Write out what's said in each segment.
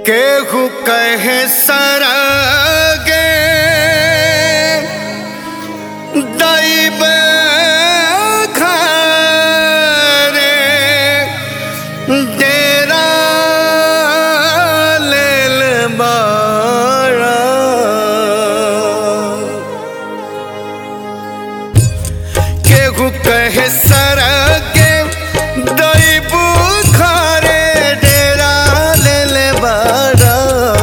केहू कहे सरगे दैब घरे डेरा लेल बाड़ा केहू कहे सरगे दैब घरे डेरा लेल बाड़ा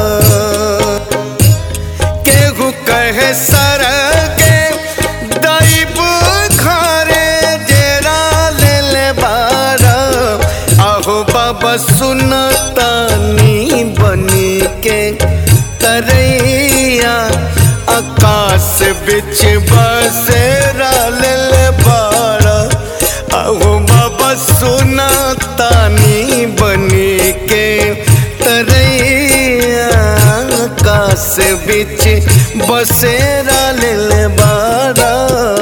केहू कहे सरगे दैब घरे डेरा लेल बाड़ा आहो बाबा सुनतानी बनी के तरैया आकाश बिच बसेरा लेल बाड़ा आहो बाबा सुनतानी बनी के तरैया आकाश बिच बसेरा लेल बाड़ा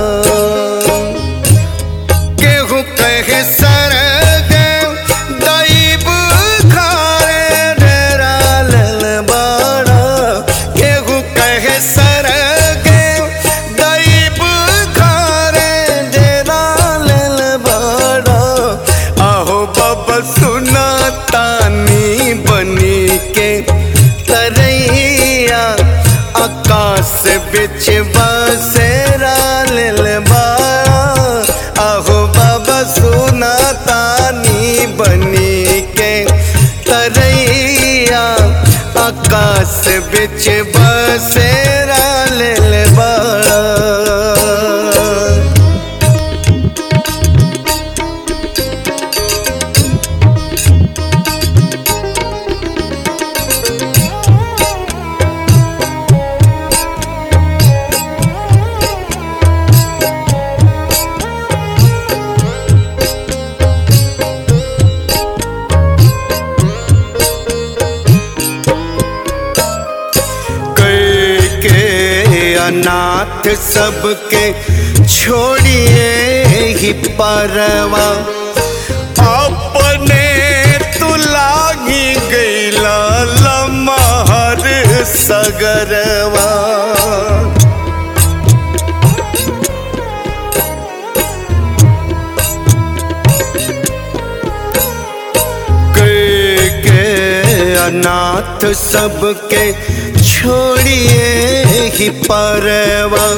केहू कहे सरगे दैब घरे डेरा लेल बाड़ा केहू कहे सरगे दैब घरे डेरा लेल बाड़ा आहो बाबा सुना तानी बनी के तरैया आकाश बिच बसेरा लेल बाड़ा आहो बाबा सुना तानी बनी के तरैया आकाश बिच बसेरा लेल बाड़ा कई के अनाथ सबके छोड़िए ही परवा अपने तू लागी गईला लमहर सगरवा के के अनाथ सबके छोड़िए ही परवा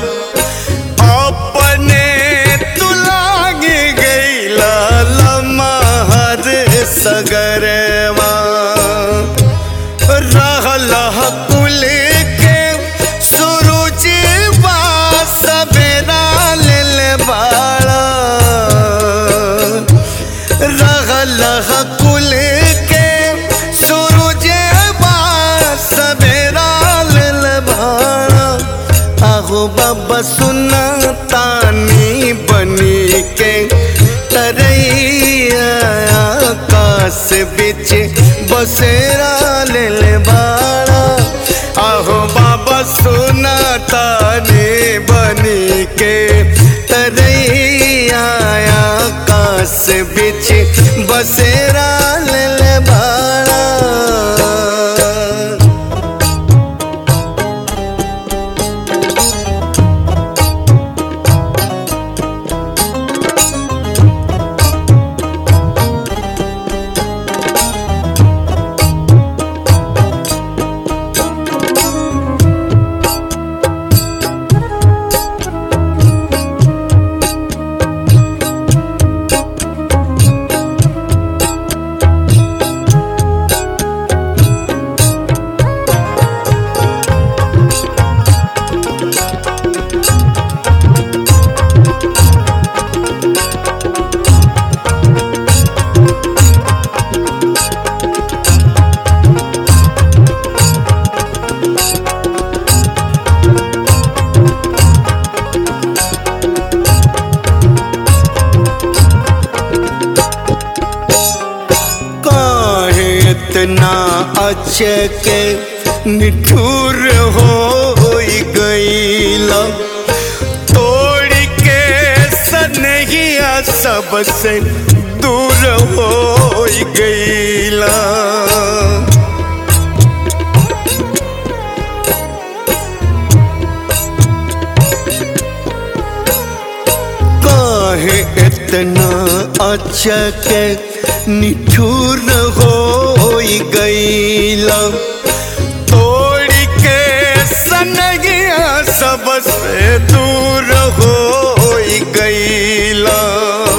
अपने तुलागी गईला लमहर सगरवा रहल कुल के सूरज सवेरा लेल बाड़ा रहल कुल के सूरज सवेरा लेल भाड़ा आहो बाबा सुना तानी बनी के तरैया आकाश बिच बसेरा लेल बाड़ा आहो बाबा सुना तानी बनी के तरैया आकाश बिच बसेरा लेल बाड़ा काहे इतना अचके निठुर हो गईला तोड़ के सनहिया सबसे दूर हो गईला इतना अचके निठुर हो गईला तोड़ के सनगिया सबसे दूर हो गईला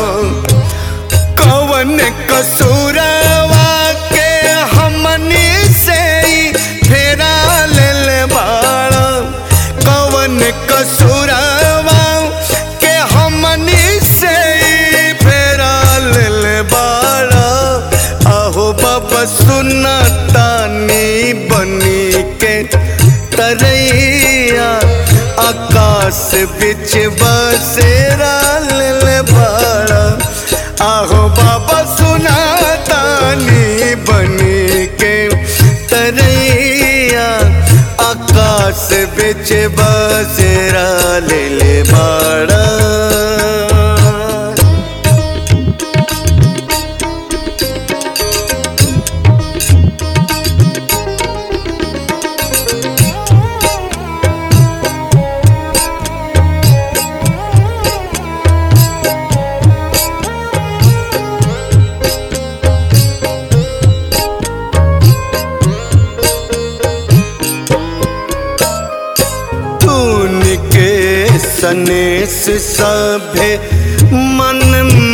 कवन कसूरवा के हमनी से ही फेरा लेल बाड़ा कवन कसूरवा के हमनी से ही फेरा लेल बाड़ा आहो बाबा सुना तानी बनी के तरैया आकाश बिच बसेरा लेल बाड़ा आहो बाबा सुना तानी बनी के तरैया आकाश बिच बसेरा ले ले बाड़ा तून के सनेस सभे मन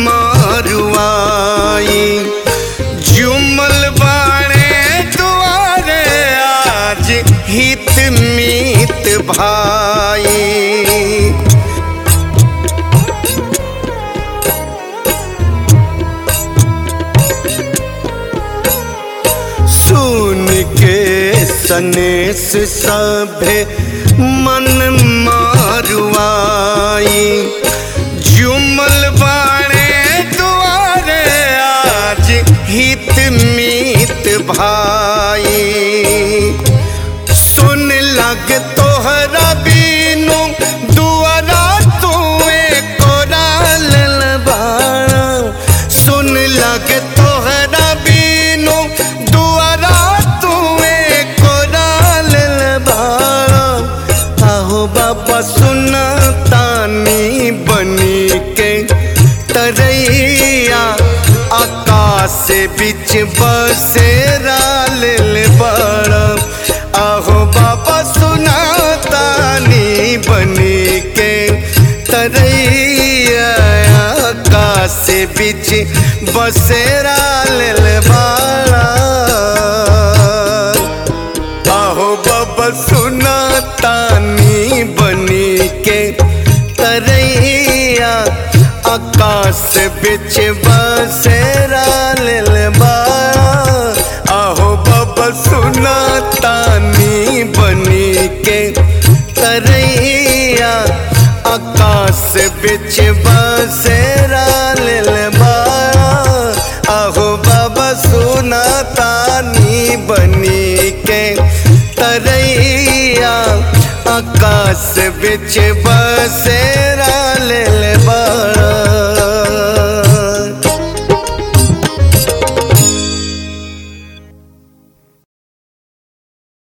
मारुआई जुमल बाणे दुआरे आज हित मीत भाई सुन के सनेस सभे मन मारुआई जुमल बाणे दुआरे आज हित मीत भाई सुन लग तोहरा बीनू दुआरा तुए कोराल बाड़ा सुन लग तोहरा बीनू दुआरा तुए कोराल बाड़ा आहो बाबा सुना तानी बनी के तरैया आकाश बिच बसेरा लेल बड़ा आहो बाबा सुना तानी बनी के तरैया आकाश बिच बसेरा लेल बड़ा आहो बाबा सुना तानी बनी के तरैया आकाश बिच बसेरा लेल बाड़ा आहो बाबा सुना तानी बनी के तरैया आकाश बिच बसेरा लेल बाड़ा आहो बाबा सुना तानी बनी के तरैया आकाश बिच बसेरा